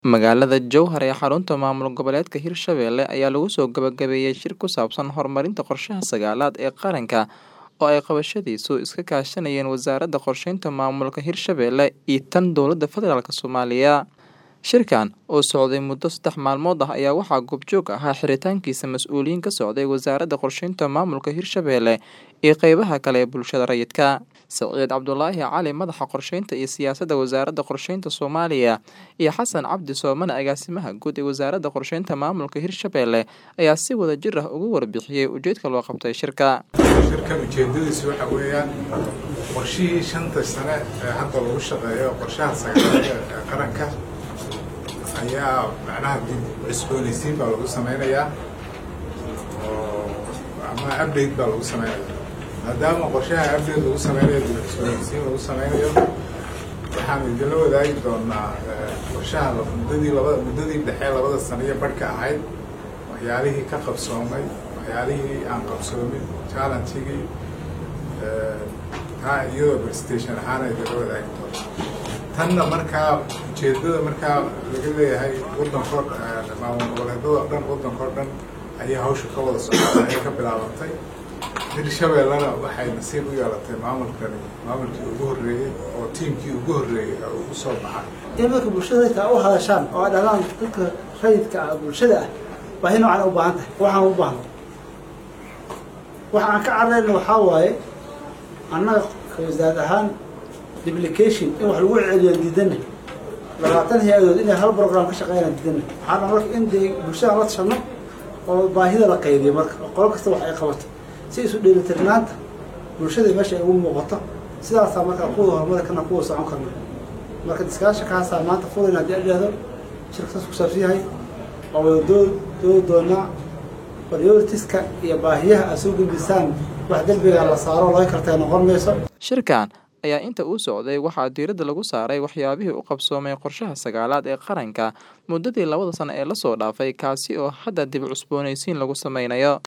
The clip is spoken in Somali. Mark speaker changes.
Speaker 1: Magaalada Jowhar ee xarunta maamul goboleedka Hirshabelle ayaa lagu soo gabagabeeyay shir ku saabsan horumarinta qorshaha sagaalaad ee qaranka oo ay qabashadiisu iska kaashanayeen Wasaaradda Qorsheynta Maamulka Hirshabelle iyo tan Dowladda Federaalk Soomaaliya. Shirkan oo socday muddo saddex maalmood ah ayaa waxaa goobjoog ahaa xiritaankiisa mas'uuliyiin ka socday Wasaaradda Qorsheynta Maamulka Hirshabelle iyo qeybaha kale ee bulshada rayidka. Siciid Cabdulaahi Cali Madaxa Qorsheynta iyo Siyaasadda Wasaaradda Qorsheynta Soomaaliya iyo Xasan Cabdi Soomane Agaasimaha Guud ee Wasaaradda Qorsheynta Maamulka Hirshabelle ayaa si wada jir ah uga warbixiyay ujeedka loo qabtay shirka.
Speaker 2: shirkan ujeedadiisu waxa weeyaan qorshihii shanta sane ee hadda lagu shaqeeyo qorshaha sagaalaad ee qaranka ayaa macnaha dib cusboonaysiin baa lagu sameynayaa oo ama update baa lagu sameynayaa maadaama qorshaha update lagu sameynayo dib cusboonaysiin lagu sameynayo waxaan idinla wadaagi doonaa qorshaha muddadii labada muddadii dhexe labada sano iyo barhka ahayd waxyaalihii ka qabsoomay waxyaalihii aan qabsoomin challengigii taa iyadoo presentation ahaan ay idinla wadaagi doonaa tanna markaa ujeedada markaa laga leeyahay waddankoo maamul goboleedada o dhan waddankao dhan ayaa hawsha ka wada socota ay ka bilaabantay hirshabellena waxay nasiib u yeelatay maamulkani maamulkii ugu horreeyey oo tiimkii ugu horreeyey oo ugu soo baxay
Speaker 3: in dadka bulshada taa u hadashaan oo ay dhalaan dadka rayidka ah bulshada ah baahi noocan u baahan tahay waxaan u baahno waxa aan ka cararayna waxaa waaye annaga wasaarad ahaan duplication in wax lagu celiyo diidana labaatan hay-adood inay hal program ka shaqeynaan diidana waxaana marka in dee bulshada la tashano oo baahida la qaybiyo marka qolo kasta wax ay qabato si isu dheelitirnaanta bulshada meesha ay ugu muuqato sidaasaa markaa kuwada horumari karna kuwa socon karna marka diskaasha kaasaa maanta fulan haddii adhahdo shirkasaas ku saabsan yahay oo wada doo doodi doonaa prioritiska iyo baahiyaha aad soo gudbisaan wax dembiga la saaro laga kartay noqon mayso
Speaker 1: Shirkan ayaa inta uu socday waxaa diiradda lagu saaray waxyaabihii u qabsoomay qorshaha sagaalaad ee qaranka muddadii labada sano ee lasoo dhaafay kaasi oo hadda dib cusboonaysiin lagu sameynayo